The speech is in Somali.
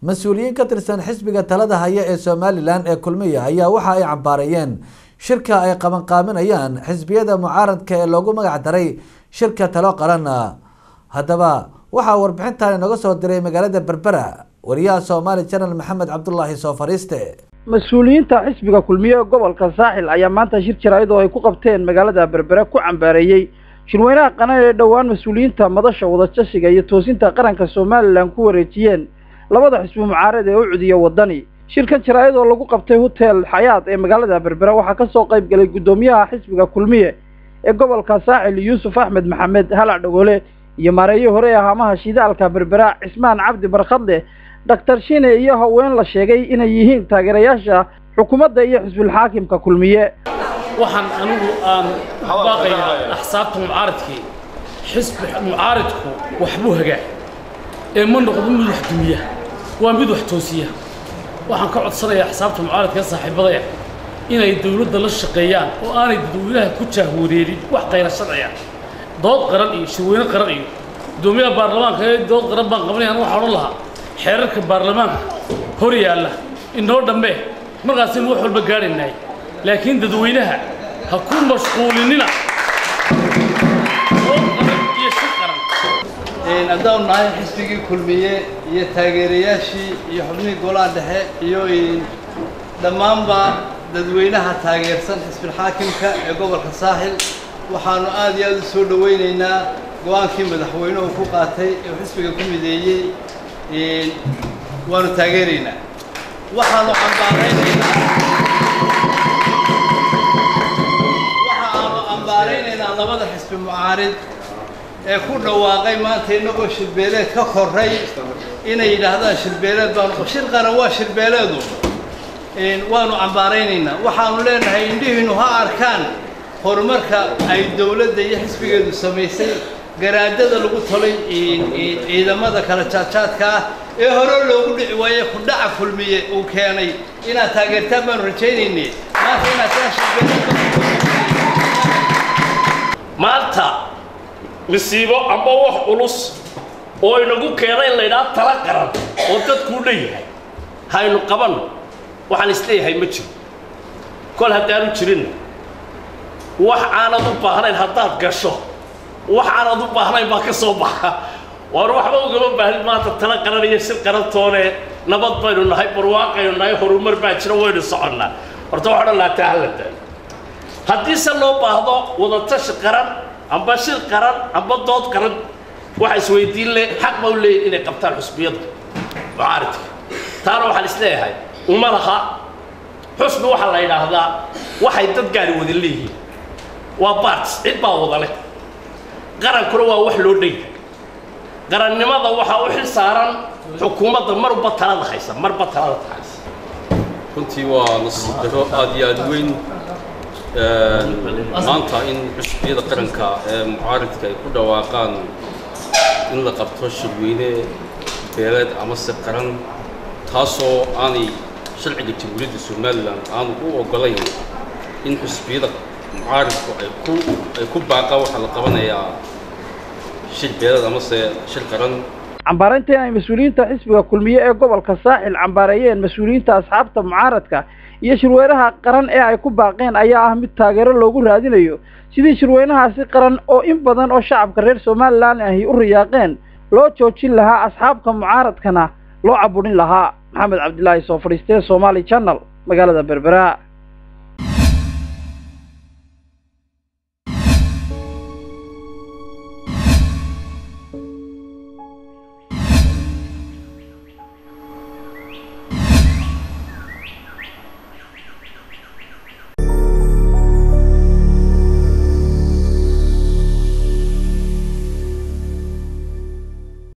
mas-uuliyiin ka tirsan xisbiga talada haya ee somalilan ee kulmiya ayaa waxa ay cambaareeyeen shirka ay qabanqaaminayaan xisbiyada mucaaradka ee loogu magac daray shirka talo qaran haddaba waxaa warbixintan inooga soo diray magaalada berbera wariyaha somaali janal maxamed cabdulaahi soo fariiste mas-uuliyiinta xisbiga kulmiye ee gobolka saaxil ayaa maanta shir jaraa'id oo ay ku qabteen magaalada berbere ku cambaareeyey shirweynaha qanan ee dhowaan mas-uuliyiinta madasha wadajashiga iyo toosinta qaranka somalilan ku wareejiyeen labada xisbi mucaarad ee u cudiya waddani shirkan jaraa'id oo lagu qabtay hotel xayaad ee magaalada berbere waxaa ka soo qayb galay guddoomiyaha xisbiga kulmiye ee gobolka saaxil yuusuf axmed maxamed halac dhagoole iyo maareeyo hore ee haamaha shidaalka berbera cismaan cabdi barkhadle doctor shine iyo haween la sheegay inay yihiin taageerayaasha xukuumadda iyo xisbulxaakimka kulmiye waxaan anigu aan baaqayaa axsaabta mucaaradkii xisbi mucaaridku waxbuu hagaa ee ma noqdo mid wax dumiya waa mid wax toosiya waxaan ka codsanayaa axsaabta mucaaradka ee saaxiibadaya inay dawladda la shaqeeyaan oo aanay dadweynaha ku jaahwareerin wax qayra sharciya dood qaran iyo shirweyne qaran iyo guddoomiyaha baarlamaanka ee dood qaran baan qabanayaan waxaa odhan lahaa xeerarka baarlamaanka hor yaalla inoo dhammee markaasaynu wax walba gaadhaynahay laakiin dadweynaha ha ku mashquulinina dood qaran iyo shir qaran haddaanu nahay xisbigii kulmiye iyo taageerayaashii iyo xubnihii golaha dhexe iyo dhammaanba dadweynaha taageersan xisbilxaakimka ee gobolka saaxil waxaanu aad iyo aad u soo dhowaynaynaa go-aankii madaxweynuhu ku qaatay ee xisbiga ku mideeyey waanu taageeraynaa waxaanu cambaaraynaynaa waxa aanu cambaaraynaynaa labada xisbi mucaarid ee ku dhawaaqay maanta inagoo shirbeeleed ka korray inay yidhaahdaan shirbeeleed baanu shir qaran waa shirbeeleedu waanu cambaaraynaynaa waxaanu leenahay indhihiinu ha arkaan horumarka ay dowladda iyo xisbigeedu samaysay garaadada lagu tolay ciidamada kala jaadjaadka ah ee hore loogu dhici waaye ku dhaca kulmiye uu keenay inaad taageertaan baanu rajaynaynay maanta inaad kaa shirbeeleed maanta masiibo amba wax culus oo inagu keena in laydhaha tala qaran oo dadkuu leeyahay haynu qabanno waxaan isleeyahay ma jiro kol haddaanu jirinna wax aanad u baahnayn haddaad gasho wax aanad u baahnayn baa ka soo baxa waar waxba ugama baahnid maanta tala qaran iyo shir qarantoone nabad baynu nahay barwaaqaynu nahay horumar baa jira waynu soconnaa horta wax odhan lahaa taa hala daayo haddiise loo baahdo wadatashi qaran amba shir qaran amba dood qaran waxa isweydiin le xaq ma u leeyihin inay qabtaan xusbiyada mucaaridka taana waxaan isleeyahay uma laha xusbi waxaa la yidhaahdaa waxay dad gaari wada leeyihiin waa baarts cid baa wada leh qarankuna waa wax loo dhaya qarannimada waxaa u xil saaran xukuumadda marba talada haysa marba talada haysa runtii waa nasiib daro aad iyo aad weyn maanta in xusbiyada qaranka ee mucaaridka ay ku dhawaaqaan in la qabto shirweyne beeleed ama se qaran taasoo aanay sharciga jamhuuriyadda somalilan aanu u ogolayn in xusbiyada mucaaridku ay ku ay ku baaqaan waxaa la qabanayaa shir beeleed ama se shir qaran cambaaraynta ay mas-uuliyiinta xisbiga kulmiye ee gobolka saaxil cambaareeyeen mas-uuliyiinta asxaabta mucaaradka iyo shirweynaha qaran ee ay ku baaqeen ayaa ah mid taageero loogu raadinayo sidii shirweynahaasi qaran oo in badan oo shacabka reer somalilan ahi u riyaaqeen loo joojin lahaa asxaabka mucaaradkana loo caburin lahaa maxamed cabdilaahi soo fadhiistee somaali channel magaalada berbera